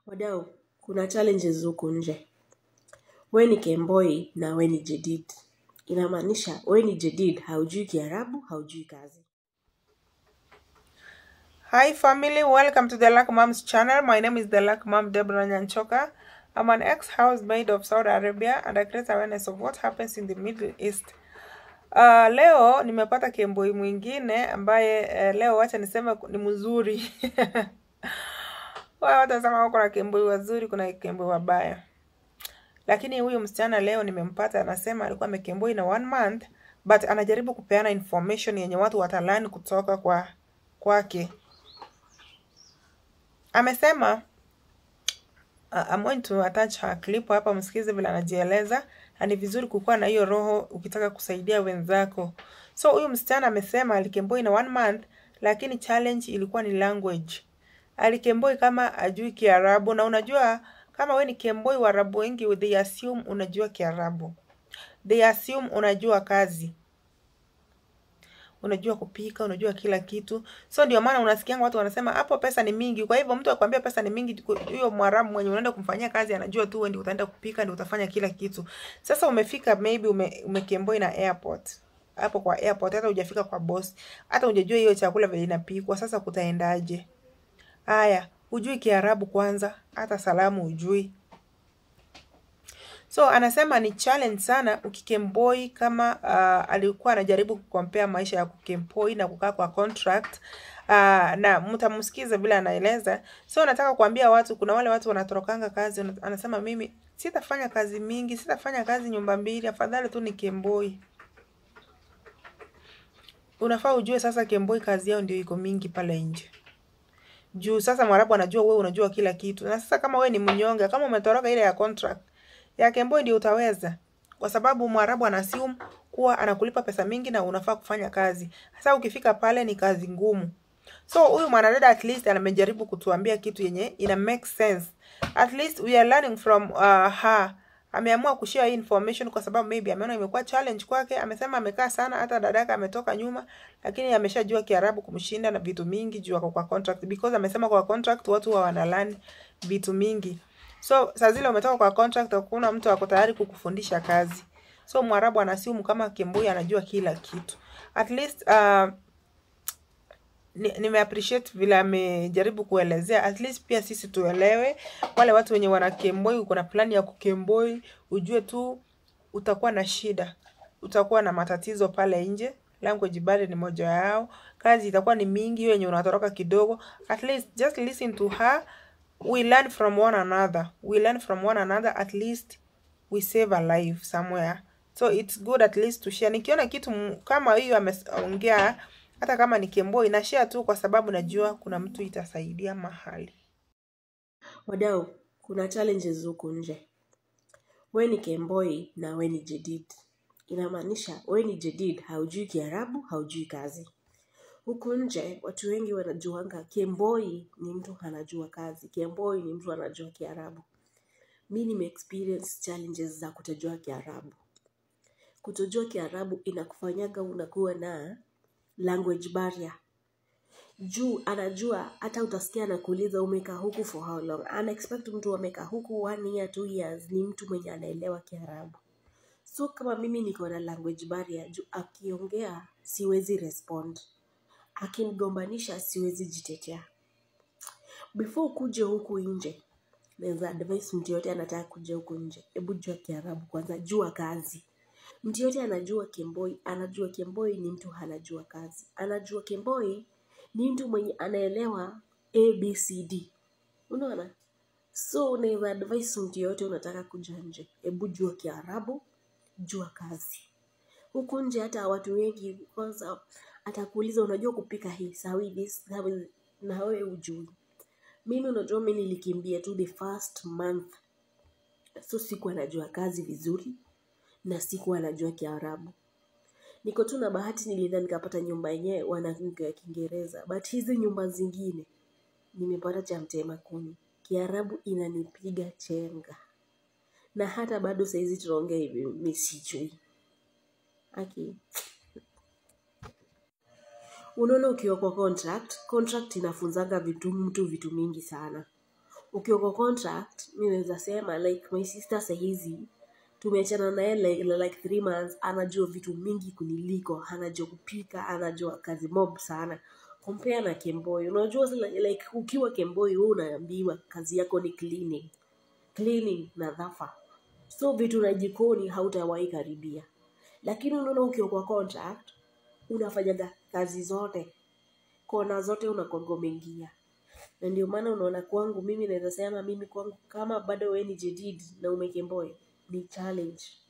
Wadau, kuna challenges huku nje. We ni Kemboi na we ni Jedid. Inamaanisha we ni Jedid, haujui Kiarabu, haujui kazi. Hi family, welcome to the Luck Moms channel. My name is the Luck Mom Deborah Nyanchoka. I'm an ex-housemaid of Saudi Arabia and I create awareness of what happens in the Middle East. Uh, leo nimepata kemboi mwingine ambaye uh, leo wacha niseme ni mzuri. Wao watu wanasema wako na kemboi wazuri, kuna kemboi wabaya. Lakini huyu msichana leo nimempata, anasema alikuwa amekemboi na one month but anajaribu kupeana information yenye watu watalani kutoka kwa kwake. Amesema uh, I'm going to attach her clip hapa, msikize vile anajieleza, na ni vizuri kukuwa na hiyo roho ukitaka kusaidia wenzako. So huyu msichana amesema alikemboi na one month, lakini challenge ilikuwa ni language. Alikemboi kama ajui Kiarabu, na unajua kama we ni kemboi, Waarabu wengi they assume unajua Kiarabu, they assume unajua kazi unajua kupika, unajua kila kitu. So ndio maana unasikia watu wanasema hapo pesa ni mingi. Kwa hivyo mtu akwambia pesa ni mingi, huyo Mwarabu mwenye unaenda kumfanyia kazi anajua tu wewe ndio utaenda kupika, ndio utafanya kila kitu. Sasa umefika maybe ume, umekemboi na airport hapo kwa airport, hata hujafika kwa boss, hata hujajua hiyo chakula vile inapikwa. Sasa kutaendaje? Haya, hujui Kiarabu kwanza, hata salamu hujui. So anasema ni challenge sana ukikemboi kama uh, alikuwa anajaribu kukompea maisha ya kukemboi na kukaa kwa contract uh, na mtamsikiza vile anaeleza. So nataka kuambia watu, kuna wale watu wanatorokanga kazi, anasema mimi sitafanya kazi mingi, sitafanya kazi nyumba mbili, afadhali tu ni kemboi. Unafaa ujue sasa kemboi kazi yao ndio iko mingi pale nje juu sasa Mwarabu anajua wewe unajua kila kitu, na sasa kama wewe ni mnyonge, kama umetoroka ile ya contract ya kemboi ndio utaweza, kwa sababu Mwarabu anassume kuwa anakulipa pesa mingi na unafaa kufanya kazi. Sasa ukifika pale ni kazi ngumu. So huyu mwanadada at least amejaribu kutuambia kitu yenye ina make sense. At least we are learning from uh, her. Ameamua kushare hii information kwa sababu maybe ameona imekuwa challenge kwake. Amesema amekaa sana, hata dadaka ametoka nyuma, lakini ameshajua Kiarabu kumshinda na vitu mingi juu ako kwa contract, because amesema kwa contract watu wa wanalani vitu mingi. So saa zile umetoka kwa contract, hakuna mtu ako tayari kukufundisha kazi. So Mwarabu anasimu kama Kemboi anajua kila kitu. At least uh, nime appreciate vile amejaribu kuelezea. At least pia sisi tuelewe, wale watu wenye wana Kemboi, uko na plani ya kukemboi, ujue tu utakuwa na shida, utakuwa na matatizo pale nje. Language barrier ni moja yao, kazi itakuwa ni mingi, hiyo yenye unatoroka kidogo. At least just listen to her we learn from one another we learn from one another at least we save a life somewhere so it's good at least to share nikiona kitu kama hiyo ameongea hata kama ni kemboi na share tu kwa sababu najua kuna mtu itasaidia mahali Wadau, kuna challenges huku nje. We ni Kemboi na we ni Jedid. Inamaanisha we ni Jedid, haujui Kiarabu, haujui kazi. Huku nje watu wengi wanajuanga Kemboi ni mtu anajua kazi, Kemboi ni mtu anajua Kiarabu. Mi nime experience challenges za kutojua Kiarabu. Kutojua Kiarabu inakufanyaga unakuwa na language barrier. Juu anajua hata utasikia anakuuliza umekaa huku for how long. Ana expect mtu amekaa huku one year, two years ni mtu mwenye anaelewa Kiarabu. So kama mimi niko na language barrier, juu akiongea siwezi respond akinigombanisha siwezi jitetea. Before kuje huku nje, naweza advise mtu yote anataka kuja huku nje, hebu jua Kiarabu kwanza, jua kazi. Mtu yote anajua Kemboi, anajua Kemboi ni mtu anajua kazi, anajua Kemboi ni mtu mwenye anaelewa ABCD. Unaona? So unaweza advise mtu yote unataka kuja nje, hebu jua Kiarabu, jua kazi. Huku nje hata watu wengi kwanza atakuuliza unajua kupika hii sawi this sawi na wewe ujui. Mimi unajua mimi nilikimbia tu the first month, so sikuwa najua kazi vizuri na sikuwa najua Kiarabu. Niko tu na bahati nilienda nikapata nyumba yenyewe wanaongea Kiingereza, but hizi nyumba zingine nimepata cha mtema kuni. Kiarabu inanipiga chenga, na hata bado saizi tunaongea hivi mimi sijui. Aki unaona ukiwa kwa contract contract inafunzanga vitu mtu vitu mingi sana ukiwa kwa contract mi naweza sema like my sister sahizi tumeachana naye like, like three months anajua vitu mingi kuniliko anajua kupika anajua kazi mob sana compare na kemboi unajua like, like ukiwa kemboi wewe unaambiwa kazi yako ni cleaning cleaning na dhafa so vitu na jikoni hautawahi karibia lakini unaona ukiwa kwa contract unafanyaga kazi zote kona zote unakonga umeingia na ndio maana unaona kwangu mimi naweza sema mimi kwangu kama bado we ni jedid na umekemboy ni challenge